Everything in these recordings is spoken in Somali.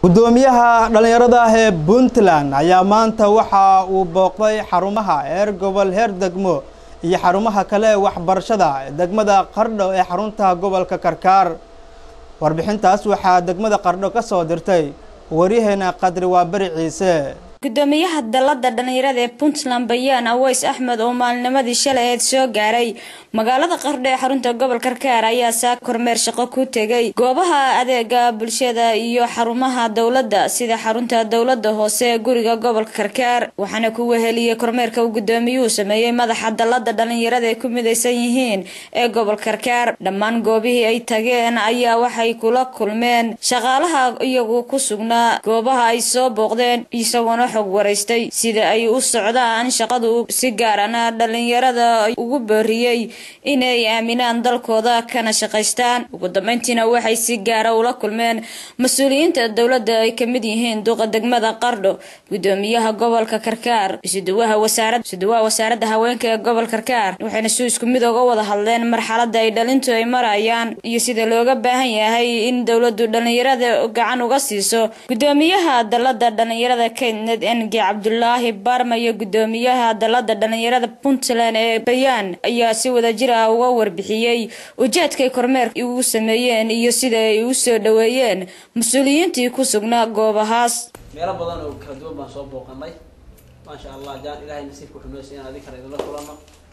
gudoomiyaha dhallinyarada ah ee puntland ayaa maanta waxa uu booqday xarumaha heer gobol heer degmo iyo xarumaha kale ee waxbarashada degmada qardho ee xarunta gobolka karkaar warbixintaas waxaa degmada qardho ka soo dirtay waryaheena qadri waaberi ciise gudoomiyaha dalada dhalinyarada ee puntland bayaan aweys axmed oo maalinimadii shalay eed soo gaaray magaalada qardho ee xarunta gobol karkaar ayaa saa kormeer shaqo ku tegay goobaha adeega bulshada iyo xarumaha dowladda sida xarunta dowlada hoose ee guriga gobolka karkaar waxaana ku weheliyey kormeerka uu gudoomiyuhu sameeyey madaxa dalada dhalinyarada ay ku midaysan yihiin ee gobol karkaar dhammaan goobihii ay tageen ayaa waxay kula kulmeen shaqaalaha iyagu ku sugnaa goobaha ay soo booqdeen isagoona xog waraystay sida ay u socdaan shaqadu si gaarana dhalinyarada ugu booriyey inay aaminaan dalkooda kana shaqaystaan ugu dambeyntiina waxay si gaara ula kulmeen mas-uuliyiinta dowladda ay kamid yihiin duqa degmada qardho gudoomiyaha gobolka karkaar isuduwaha wasaaradda haweenka ee gobol karkaar waxayna si isku mid oga wada hadleen marxalada ay dhalintu ay marayaan iyo sida looga baahan yahay in dowladu dhalinyarada gacan uga siiso gudoomiyaha dalada dhalinyarada kenya nge cabdulaahi barma iyo gudoomiyaha dalada dhalinyarada puntland ee bayaan ayaa si wadajir ah uga warbixiyey ujeedkay kormeer ugu sameeyeen iyo sida ay u soo dhaweeyeen mas-uuliyiintii ku sugnaa goobahaas meelo badan oo kala duwan baan soo booqanay maasha allah jaan ilahay nasiibka wuxuu noo siiyay in adinkana idinla kulano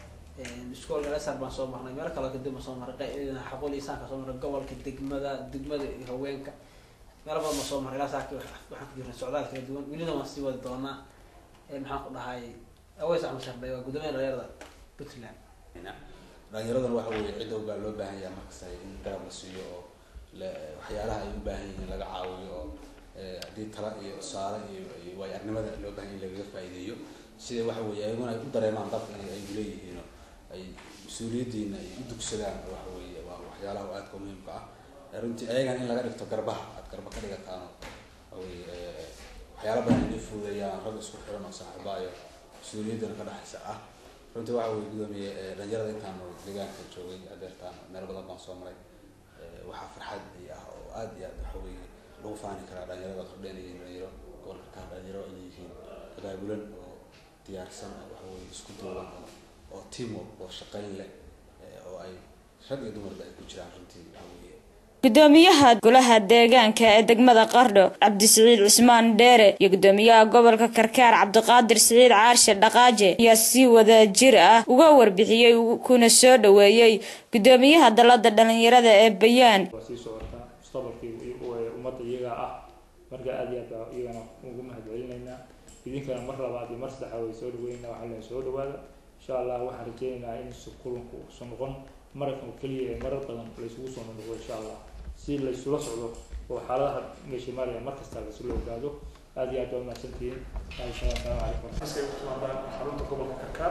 iskoolka lesar baan soo marnay meelo kaloo kadib baan soo marnay xaqul isaanka soo marnay gobolka degmada degmada iyo haweenka meelo badan baan soo marnay ilaa saaki waxaan ku jirnay socdaal kala duwan welina waan sii wadi doonaa maxaan ku dhahay aweys axmed shardhay waa gudoomiya dhalinyarada puntland dhalinyaradana waxa weeye cid ogaa loo baahan yahay markasta in garab la siiyo oo waxyaalaha ay u baahan yihiin laga caawiyo oo haddii tala iyo tusaale iyo waayo arnimada loo baahan yahay lagaga faa'iideeyo sida waxa weeye ayaguna ay u dareemaan dalka in ay leeyihiin oo ay mas-uuliyaddiina ay u dugsadaan waxa weeye waa waxyaalaha aadka muhiimka ah runtii ayagana in laga dhigto garbaha aad garba ka dhigataan waxaweye waxyaala badan inay fududeeyaan rag isku xiran oo saaxiibaayo mas-uuliyaddana ka dhexaysa ah runtii waxa weye gudoomiye dhalinyarada intaan deegaanka joogay adeertaan meelo badan baan soo maray waxaa farxad i ah oo aad iyo aad waxa weye lagu faani karaa dhalinyarada qardheen iyo dhalinyaro gobolka kaa dhalinyaro inay yihiin abaabulan oo diyaarsan oo waxa weye isku duuban oo oo teamwork oo shaqayn leh oo ay rag iyo dumarba ay ku jiraan runtii waxa weye gudoomiyaha golaha deegaanka ee degmada qardho cabdisiciid cusmaan dheere iyo gudoomiyaha gobolka karkaar cabdiqaadir siciid caarshe dhaqaaje ayaa si wada jir ah uga warbixiyey kuna soo dhaweeyey gudoomiyaha dalada dhalinyarada ee bayaan waa sii socotaa mustaqbalkii ummadda iyagaa ah marka aad iyo aad baa iyagana ugu mahad celinaynaa idinkana mar labaad iyo mar saddexaad way soo dhaweynaa waxaa la soo dhawaada insha allah waxaan rajeynaynaa in kulanku uusan noqon markan keliya ee marar badan laysugu soo noqdo insha allah si laysula socdo oo xaaladaha meesha maaraya mar kasta laysula ogaado aad iyo aad baa mahadsantihiin assalaamu calaykum iskay ku timaadaan xarunta gobolka karkaar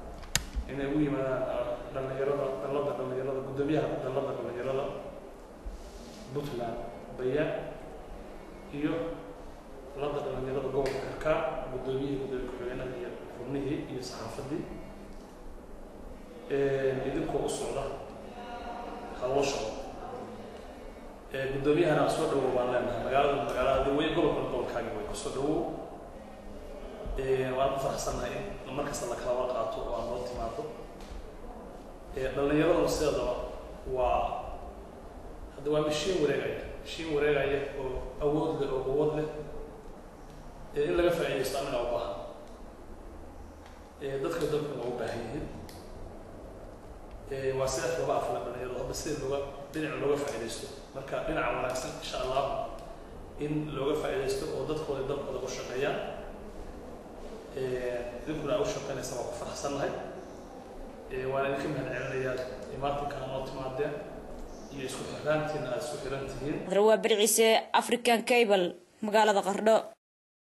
inay ugu yimaadaan dhalinyarada dalada dhalinyarada gudoomiyaha dalada dhalinyarada puntland bayaan iyo dalada dhalinyarada gobolka karkaar gudoomiyihii gudoomiye ku-xigeenada iyo xubnihii iyo saxaafadii idinkoo u socda hawlo shaqo gudoomiyahana soo dhawow baan leenahay magaalada magaalada wey gobolka gobolkaagi way kusoo dhawow waan ku faraxsannahay in markasta la kala wada qaato oo aan loo timaado dhallinyaraduna sideedaba waa hadda waa mashiin wareegaya mashiin wareegaya oo awood leh oo quwad leh in laga faa'iidaysto annaga u baahan dadka dalka waa u baahan yihiin waa sidaas looga afla dhalinyarada hadda sida looga dhinaca looga faa'iidaysto marka dhinaca wanaagsan insha allah in looga faa'iidaysto oo dadkooda dalkooda u shaqeeyaan idinkuna u shaqeynaysa waa ku faraxsannahay waan idinka mahad celinayaa imaatinkaa noo timaadeen iyo isku xirnaantiina aad isku xiran tihiin waa berciise african cable magaalada qardho